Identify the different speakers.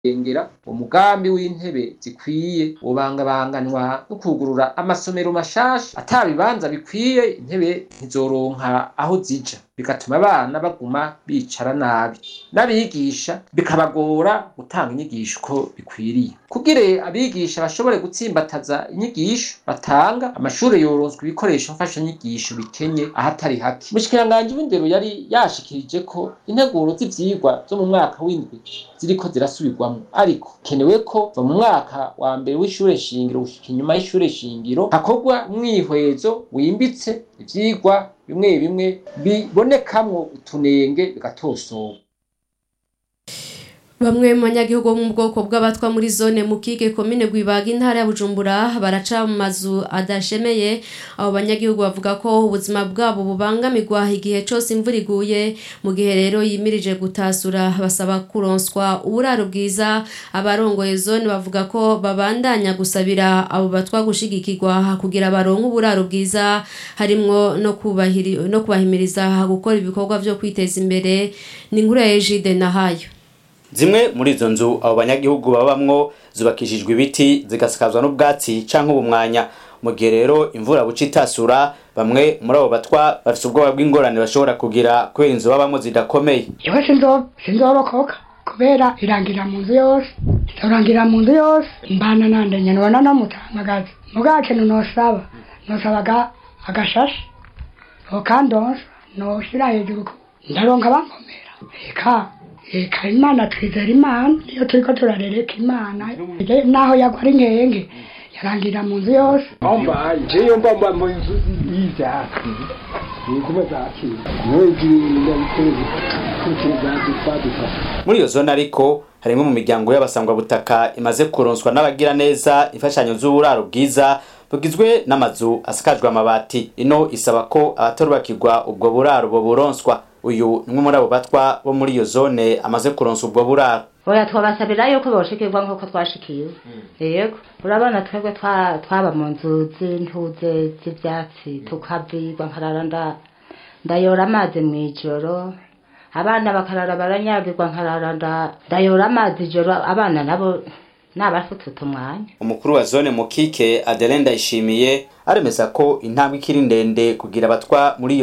Speaker 1: engera umugambi w'intebe zikwiye wobangabanganwa no kugurura amasomero mashasha ata bibanza bikwiye intebe ntizoronka aho zija bigatuma abana baguma bicara nabi n'abigisha bikabagora gutanga inyigisho uko bikwiriye kugire abigisha bashobore gutsimbataza inyigisho batanga amashure yoronswa ibikoresho mfashanyigisho bikenye ahatari hake umushikiranganji w'indero yari yashikirije ko integuro z'ivyigwa zo mu mwaka w'indwi ziriko zirasubirwamwo ariko kenewe ko va mu mwaka wa mbere w'ishure shingiro gushika inyuma y'ishure shingiro hakorwa umwihwezo wimbitse ivyigwa bimwe bimwe bibonekamwo utunenge bigatosorwa
Speaker 2: Bamwe mu banyagihugu bo mu bwoko bw'abatwa muri zone Mukike komine Gwibaga intara ya Bujumbura baraca mu mazu adashemeye abo banyagihugu bavuga ko ubuzima bwabo bubangamirwa igihe cose imvura iguye mu gihe rero yimirije gutasura basaba kuronswa uburaro bwiza abarongoye zone bavuga ko babandanya gusabira abo batwa gushigikirwa kugira baronke uburaro bwiza harimwo no kubahiri no kubahimiriza gukora ibikorwa vyo kwiteza imbere ni inkuru ya Ejide Nahayo
Speaker 3: zimwe muri izo nzu abo banyagihugu babamwo zubakishijwe ibiti zigasakazwa n'ubwatsi canke ubumwanya mu gihe rero imvura buca itasura bamwe muri abo batwa bafise ubwoba bw'ingorane bashobora kugira kubera inzu babamwo zidakomeye
Speaker 4: yewe sinzo sinzorokoka kubera irangira mu nzu yose izorangira mu nzu yose mbana nande nyene wana no mutamagazi mugace nosaba nosabaga agashashe okandonsa noshira hejuru ndaronka bankomera eka eka imana twizera imana iyo turiko turarereka imana naho yagwa ari nkenge yarangira mu nzu yose
Speaker 5: Omba, njeyo mbamba mu nzu y'ivyatsi nigume zakira nwegirinda biteze kukizazi twaduka
Speaker 3: muri iyo zone ariko harimwo mu miryango y'abasangwabutaka imaze kuronswa n'abagira neza imfashanyo z'uburaro bwiza bugizwe n'amazu asakajwe amabati ino isaba ko abatarubakirwa ubwo buraro boburonswa uyu nimwe muri abo batwa bo muri iyo zone amaze kuronsa ubwo buraro
Speaker 6: oya twabasabira yuko boshikirwa nk'uko twashikiwe yego urabona twebwe twa- twaba mu nzu z'intuze z'ivyatsi tukavirwa nkarara nda- ndayora amazi mw'ijoro abana bakarara baranyagirwa nkarara nda- ndayora amazi ijoro abana nabo nabafutute umwanya
Speaker 3: umukuru wa zone mukike adeline ndayishimiye aremeza ko intambwe ikiri ndende kugira abatwa muri iyo